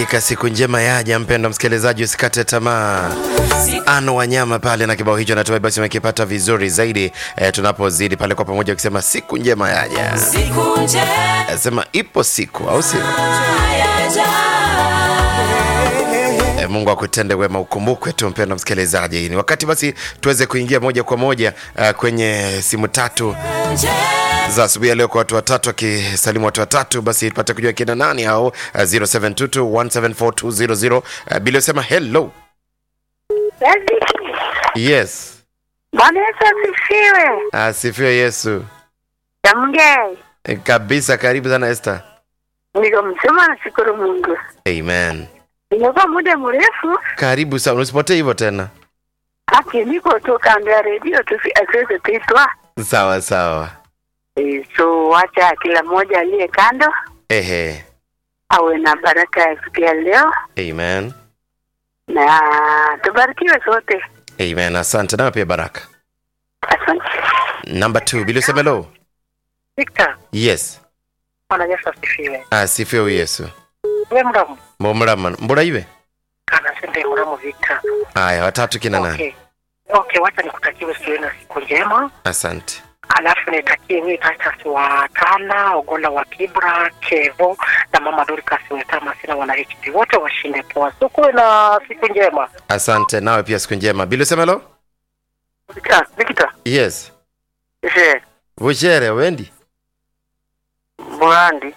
Hakika siku njema yaja, mpendo msikilizaji, usikate tamaa. Ano Wanyama pale na kibao hicho, natumai basi umekipata vizuri zaidi eh, tunapozidi pale kwa pamoja ukisema siku njema yaja, Siku njema Eh, sema ipo siku, au sio? yaja. Eh, Mungu akutende wema, ukumbukwe tu mpendo msikilizaji. Ni wakati basi tuweze kuingia moja kwa moja uh, kwenye simu tatu za asubuhi ya leo kwa watu watatu, akisalimu watu watatu, basi tupate kujua kina nani hao. Uh, 0722174200 uh, Bili usema hello. Yes, Bwana Yesu asifiwe. asifiwe Yesu. Jamgei, Eh, kabisa. Karibu sana Esther. niko mzima, nashukuru Mungu. Amen. Nimekuwa muda mrefu, Karibu sana, usipotee hivyo tena. haki niko tu kando ya redio tu, asiweze kuitwa Sawa sawa. e, so wacha kila mmoja aliye kando Ehe. awe na baraka ya siku ya leo, Amen. na tubarikiwe sote. Amen. Asante nawe pia baraka. Asante. Number 2, Bili useme hello. Victor, Yes. Bwana Yesu asifiwe. Asifiwe Yesu. We mramu Momurama. Mbura iwe? kana sende mramu Victor. Aya, watatu kina nani? Okay. Okay, wacha nikutakie usiwe na siku njema. Asante. Alafu nitakie wewe Titus wa Tala, Ogola wa Kibra, Kevo na Mama Dorcas Wetama sina wana HP wote washinde poa. So kuwe na siku njema. Asante nawe pia siku njema. Bili useme hello? Victor, Victor. Yes. Je, Vuchere wendi? Brandi.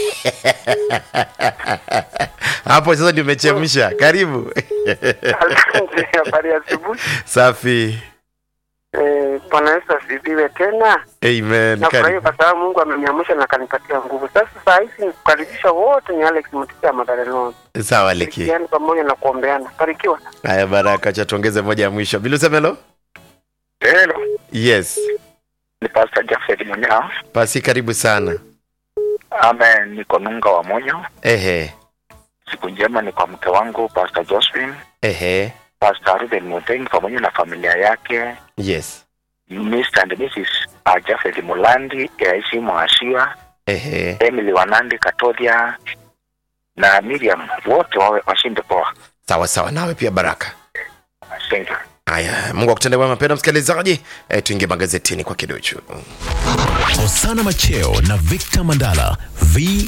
Hapo sasa ndio umechemsha. Karibu. Asante, habari ya asubuhi. Safi. Eh, Bwana Yesu asifiwe tena. Amen. Nafurahi Karibu. kwa sababu Mungu ameniamsha na akanipatia nguvu. Sasa saa hizi nikukaribisha wote ni Alex Mutisia Madarelon. Sawa Leki. Shirikiani pamoja na kuombeana. Barikiwa. Haya baraka, acha tuongeze moja ya mwisho. Bili useme hello? Hello, Yes. ni Pastor Jafet Munyao. Pasi karibu sana. Amen, niko Nunga wa Monyo. Ehe. Siku njema ni kwa mke wangu Pastor Josephine, Ehe. Pastor Ruben Mutengi pamoja na familia yake, Yes. Mr. and Mrs. uh, Jafet Mulandi, Yaisi Mwashia, Ehe. Emily Wanandi Katodia na Miriam, wote wawe washinde poa. Sawa sawa, nawe pia baraka. Thank you. Haya, Mungu akutende wema, mpendwa msikilizaji. E, tuingie magazetini kwa kiduchu. Osana Macheo na Victor Mandala V